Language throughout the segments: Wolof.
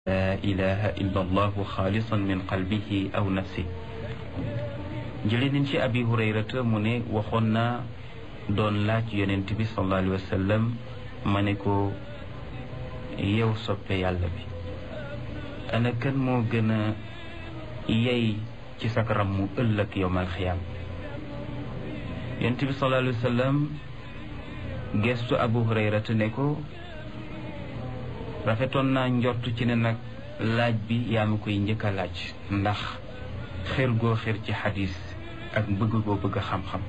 laa ilaha illa allahu xaalisan min qalbihi aw nafsi jële nañ ci abi hurayrata mu ne waxoon naa doon laaj yonent bi sallallahu alayhi wa sallam ma ne ko yow soppe yàlla bi ana kan moo gën a yey ci sakaram mu ëllëg yowmal xiyaam yonent bi sallallahu alayhi wa sallam gestu abu hurayrata ne ko rafetoon naa njort ci ne nag laaj bi yaa ma koy njëkk a laaj ndax xër goo xër ci xadis ak bëgg goo bëgg xam-xam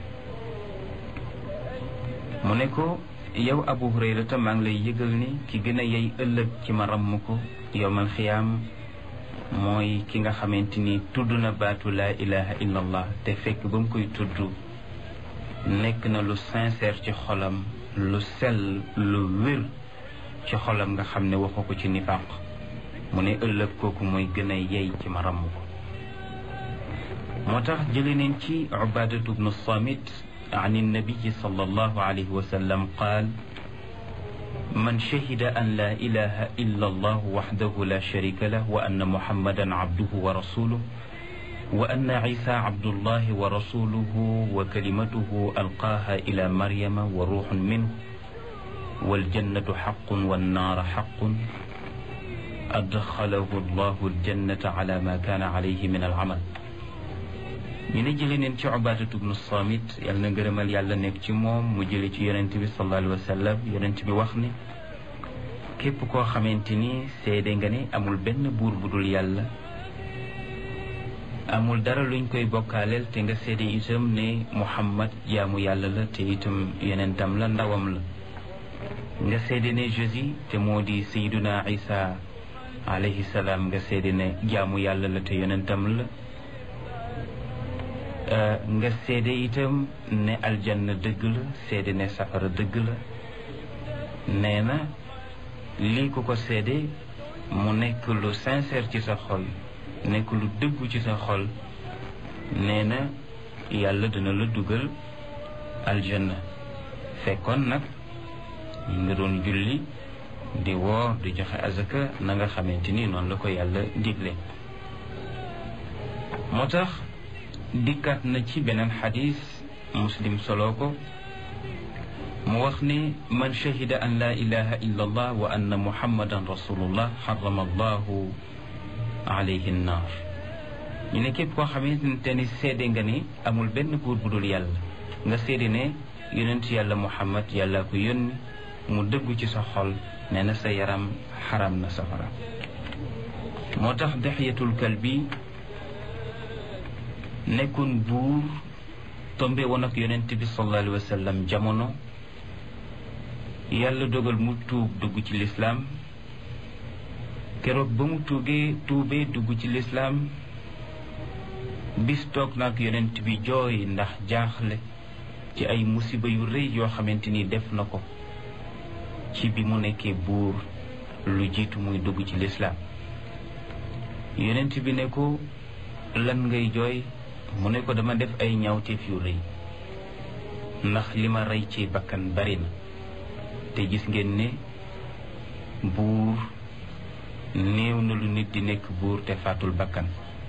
mu ne ko yow abu hurayrata maa ngi lay yëgal ni ki gën a yey ëllëg ci ma ramm ko yowmal xiyaam mooy ki nga xamante ni tudd na baatu laa ilaha illa allah te fekk ba mu koy tudd nekk na lu sincère ci xolam lu sell lu wér ci xolam nga xam ne waxu ko ci nifaq mu ne ëllëg kooku mooy gën a yey ci ma ramm ko moo tax jële neen ci ubadatu bnu samit an innabiyi sallallahu alayhi wa sallam qaal man shahida an la ilaha illa allah waxdahu la sharika lah wa anna muhammadan abduhu wa rasuluh wa anna isa abdullahi wa rasuluhu wa kalimatuhu alqaaha ila maryama wa ruuxun minhu waljannatu xaqun wannaara xaqun adxalahu allahu aljannata ala ma kaana alayhi min alamal ñu ne jële neen ci ubaadatu bnu samit yàlla na ngërëmal yàlla nekk ci moom mu jële ci yonent bi sallallahu alayhi wa sallam yonent bi wax ne képp koo xamante ni seede nga ne amul benn buur bu dul yàlla amul dara luñ koy bokkaaleel te nga seede itam ne muhammad jaamu yàlla la te itam yonentam la ndawam la nga seede ne Jésus te moo di sayduna isa alayhi salaam nga seede ne jaamu yàlla la te yonentam la nga seede itam ne aljanna dëgg la seede ne safara dëgg la nee na lii ku ko seede mu nekk lu sincère ci sa xol nekk lu dëggu ci sa xol nee na yàlla dina la dugal aljanna fekkoon nag ñi nga doon julli di woor di joxe azaka na nga xamante ni noonu la ko yàlla digle moo tax dikkaat na ci beneen xadis muslim solo ko mu wax ne man shahida an la ilaha illa allah wa anna muhammadan rasulullah xarama allahu alayhi nnaar ñu ne képp koo xamante ni seede nga ni amul benn buur bu dul yàlla nga seede ne yonent yàlla muhammad yàlla ko yónni mu dëggu ci sa xol nee na sa yaram xaram na safara moo tax dexyatul kalbi nekkoon buur tombe woon ak yonent bi sallallahu alayhi wa sallam jamono yàlla dogal mu tuub dugg ci lislaam keroog ba mu tuugee tuubee dugg ci lislaam bis toog nag yonent bi jooy ndax jaaxle ci ay musiba yu rëy yoo xamante ni def na ko ci bi mu nekkee buur lu jiitu muy dugg ci lislaam yonent bi ne ko lan ngay jooy mu ne ko dama def ay ñaawteef yu rëy ndax li ma rey ci bakkan bari na te gis ngeen ne buur néew na lu nit di nekk buur te faatul bakkan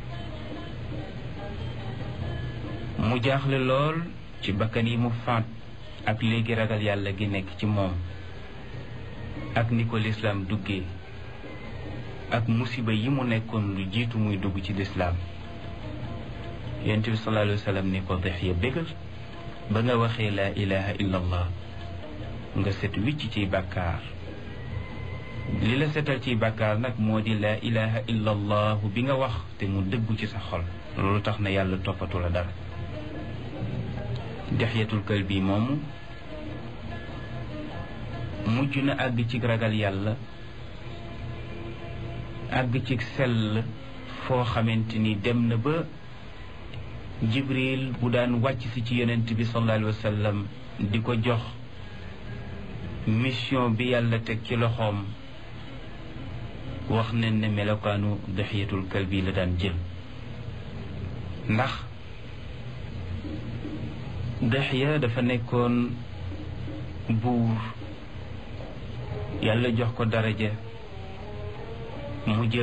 mu jaaxle lool ci bakkan yi mu faat ak léegi ragal yàlla gi nekk ci moom ak ni ko lislaam duggee ak musiba yi mu nekkoon lu jiitu muy dugg ci lislaam yonent bi sallallahu alayhi wa sallam ni ko dex ya bégal ba nga waxee laa ilaha illa allah nga set wicc ciy bàkkaar li la setal ciy bàkkaar nag moo di laa ilaha illa allah bi nga wax te mu dëggu ci sa xol loolu tax na yàlla toppatu la dara dexyatul kël bi moomu mujj na àgg ci ragal yàlla àgg ci sell foo xamante ni dem na ba jibril bu daan wàcc si ci yonent bi sallallahu alayhi wa sallam di ko jox mission bi yàlla teg ci loxoom wax nañ ne melokaanu daxiyatul kalbi la daan jël ndax daxiya dafa nekkoon buur yàlla jox ko daraja mu jël